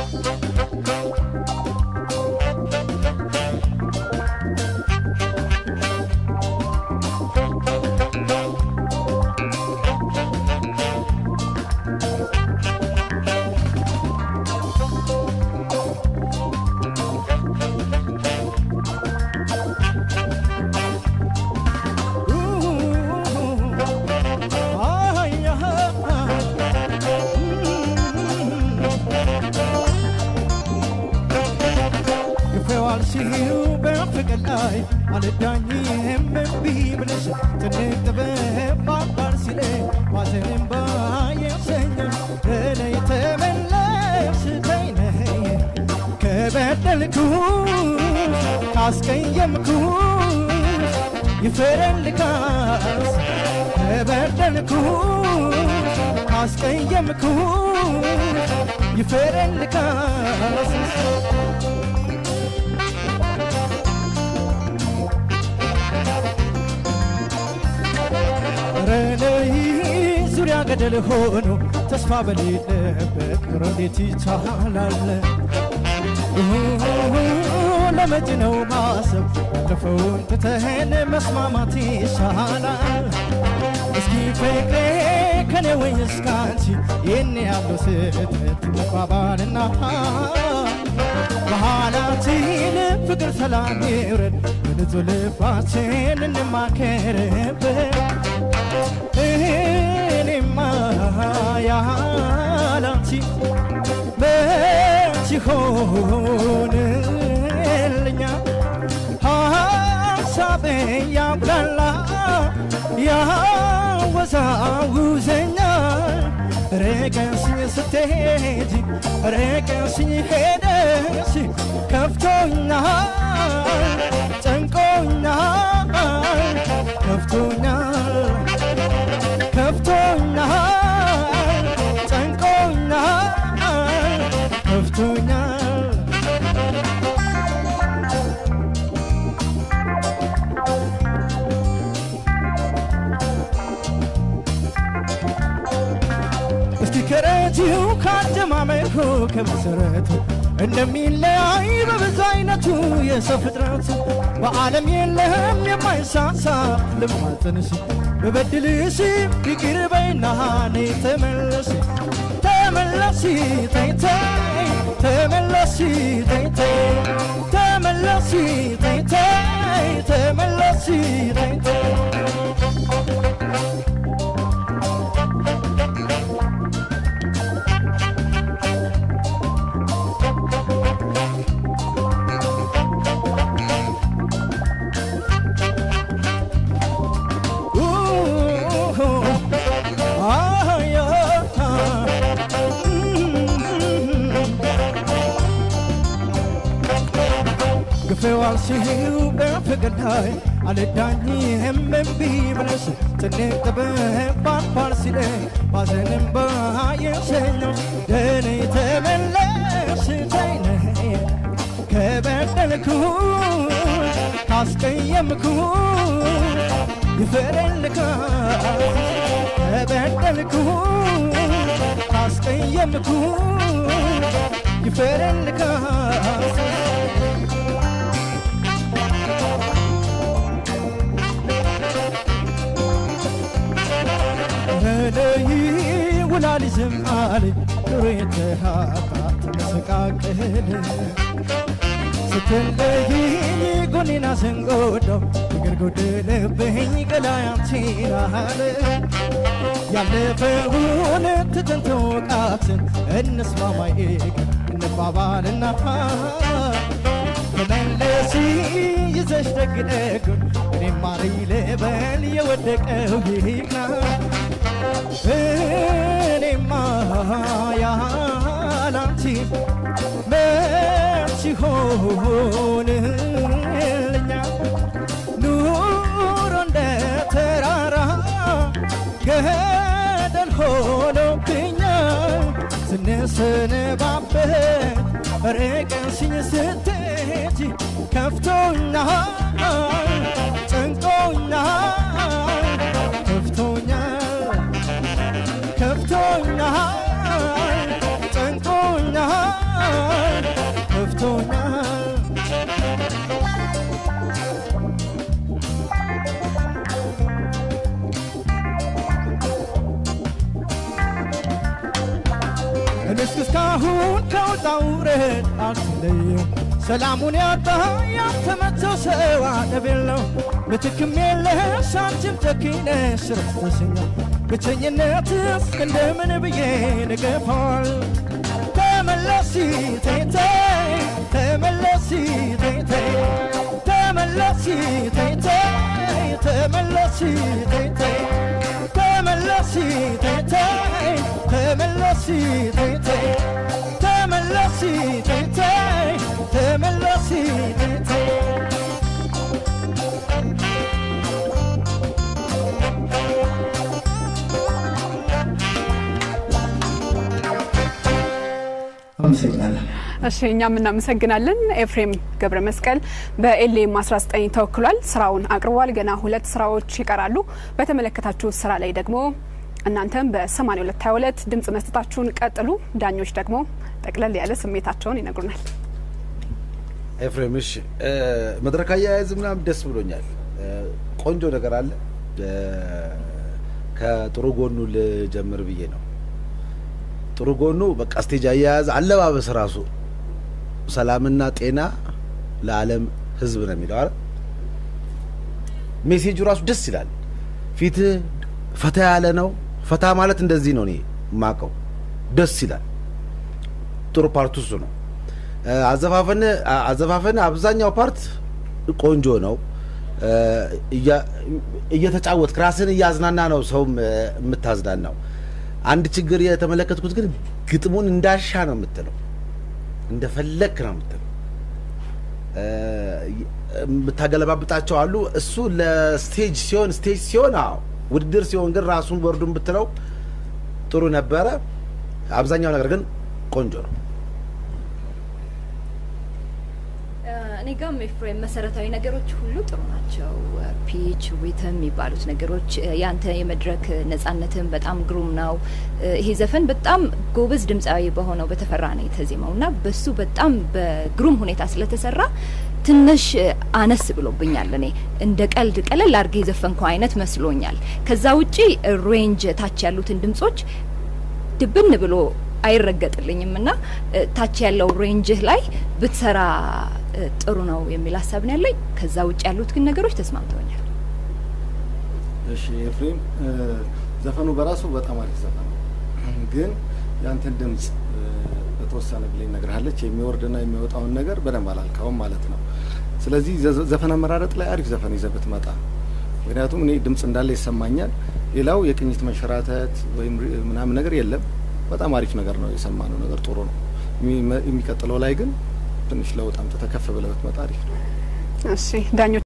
ግፈዋል ሲሉ በፍቅር ላይ አልዳኝም እምቢ ብለሽ ትንቅ ጥበብ ባባር ሲለ ዋዘንም ባየሰኝም እለይ ተመለስ ተይነይ ከበደልኩ ካስቀየምኩ ይፈረልካስ ከበደልኩ ካስቀየምኩ ይፈረልካስ ረነይ ዙሪያ ገደል ሆኖ ተስፋ በሌለበት ኑሮ እንዴት ይቻላል? ለመጪ ነው ማሰብ ያለፈውን ትተን መስማማት ይሻላል። እስኪ ፍቅሬ ከኔ ወይስ ካንቺ ይህን ያለው ስህተት መባባልና መሃላችን ፍቅር ሰላም ይውረድ በንጹህ ልባችን እንማከርበት እኔማ ያላንቺ መች ሆንልኛ ሀሳቤ ያብላላ ያወዛውዘኛል ርቀሽኝ ስትሄጂ ርቀሽኝ ሄደሽ ከፍቶኛል ጨንቆኛል ከፍቶኛል ከፍቶኛል ጨንቆኛል ከፍቶኛል እስቲ ከረጂው ካጀማመሩ ከመሰረቱ እንደሚለያይ በብዙ አይነቱ የሰው ፍጥረቱ በዓለም የለም የማይሳሳ ልማጽንሽ በበድልሽ ይቅር በይና ነይ ተመለሽ ተመለሽ ተይ ተይ ተመለሽ ተይ ተይ ተመለሽ ተይ ተይ ተመለሽ ተይ ተይ ግፈዋል ሲሉ በፍቅር ላይ አልዳኝም እምቢ ብለሽ ትንቅ ጥበብ ባባር ሲለ ባዘንም ባየሰኘው ደኔ ተመለስ ተይነይ ከበደልኩ ካስቀየምኩ ይፈረልካ ከበደልኩ ካስቀየምኩ ይፈረልካ ረደይ ውላል ዝማል ኑሮ የተሃታት መሰቃቅል ስትለይኝ ጎኔና ስንጎዳው ፍቅር ጎደለብኝ ገላያንቺን አለ ያለፈውን ትተን ተወቃትን እንስማማ ይቅር እንባባልና ተመለሲ ይዘሽ ደግ ደጉን እኔም ማሪ ልበል የወደቀው ይቅና እኔማ ያላንቺ መች ሆንልኛ ኑሮ እንደ ተራራ ገደል ሆኖብኛል ስንሰነባበት ርቀሽኝ ስትሄጂ ከፍቶኛል ጨንቆኛል ከፍቶኛል ከፍቶኛል ጨንቆኛል እስካሁን ከውጣ ውረድ አትለየው ሰላሙን ያጣ ያልተመቸው ሰው አደብ የለው ምትክም የለሽ አንቺም ጨኪነ ስረተሰኛ ብቸኝነትስ እንደምን ብዬ ንገፋል ተመለሲ ተይተይ ተመለሲ ተይተይ ተመለሲ ተይተይ ተመለሲ ተይተይ ተመለሲ ተይተይ ተመለሲ ተይተይ ተመለሲ ተይተይ ተመለሲ ተይተይ አመሰግናለሁ። እሺ እኛም እናመሰግናለን። ኤፍሬም ገብረ መስቀል በኤልኤም 19 ተወክሏል። ስራውን አቅርቧል። ገና ሁለት ስራዎች ይቀራሉ። በተመለከታችሁ ስራ ላይ ደግሞ እናንተም በ8222 ድምጽ መስጠታችሁን ቀጥሉ። ዳኞች ደግሞ ጠቅለል ያለ ስሜታቸውን ይነግሩናል። ኤፍሬም እሺ፣ መድረክ አያያዝ ምናምን ደስ ብሎኛል። ቆንጆ ነገር አለ። ከጥሩ ጎኑ ልጀምር ብዬ ነው። ጥሩ ጎኑ በቃ ስቴጅ አያያዝ፣ አለባበስ ራሱ ሰላምና ጤና ለዓለም ሕዝብ ነው የሚለው አይደል? ሜሴጁ ራሱ ደስ ይላል። ፊትህ ፈታ ያለ ነው። ፈታ ማለት እንደዚህ ነው እኔ የማውቀው። ደስ ይላል። ጥሩ ፓርቱ እሱ ነው። አዘፋፈን አዘፋፈን አብዛኛው ፓርት ቆንጆ ነው። እየተጫወትክ ራስን እያዝናና ነው ሰውም የምታዝናናው። አንድ ችግር የተመለከትኩት ግን ግጥሙን እንዳሻ ነው የምትለው፣ እንደፈለክ ነው የምትለው። የምታገለባብጣቸው አሉ። እሱ ለስቴጅ ሲሆን ስቴጅ ሲሆን አዎ፣ ውድድር ሲሆን ግን ራሱን ወርዱን ብትለው ጥሩ ነበረ። አብዛኛው ነገር ግን ቆንጆ ነው። እኔ ጋም ኤፍሬም መሰረታዊ ነገሮች ሁሉ ጥሩ ናቸው። ፒች ሪትም የሚባሉት ነገሮች ያንተ የመድረክ ነጻነትን በጣም ግሩም ነው። ይሄ ዘፈን በጣም ጎበዝ ድምፃዊ በሆነው በተፈራ ነው የተዜመው እና በሱ በጣም በግሩም ሁኔታ ስለተሰራ ትንሽ አነስ ብሎብኛል። እኔ እንደ ቀልድ ቀለል አድርጌ የዘፈንከው አይነት መስሎኛል። ከዛ ውጪ ሬንጅ ታች ያሉትን ድምጾች ድብን ብሎ አይረገጥልኝም እና ታች ያለው ሬንጅህ ላይ ብትሰራ ጥሩ ነው የሚል ሀሳብ ነው ያለኝ። ከዛ ውጭ ያሉት ግን ነገሮች ተስማምተውኛል። እሺ ኤፍሬም፣ ዘፈኑ በራሱ በጣም አሪፍ ዘፈን ነው፣ ግን ያንተን ድምጽ በተወሰነ ብላይ ነግርሃለች። የሚወርድና የሚወጣውን ነገር በደንብ አላልካውም ማለት ነው። ስለዚህ ዘፈን አመራረጥ ላይ አሪፍ ዘፈን ይዘህ ብትመጣ፣ ምክንያቱም እኔ ድምጽ እንዳለ ይሰማኛል። ሌላው የቅኝት መንሸራተት ወይም ምናምን ነገር የለም። በጣም አሪፍ ነገር ነው የሰማነው ነገር ጥሩ ነው። የሚቀጥለው ላይ ግን ትንሽ ለውጥ አምጥተህ ከፍ ብለህ ብትመጣ አሪፍ ነው። እሺ ዳኞች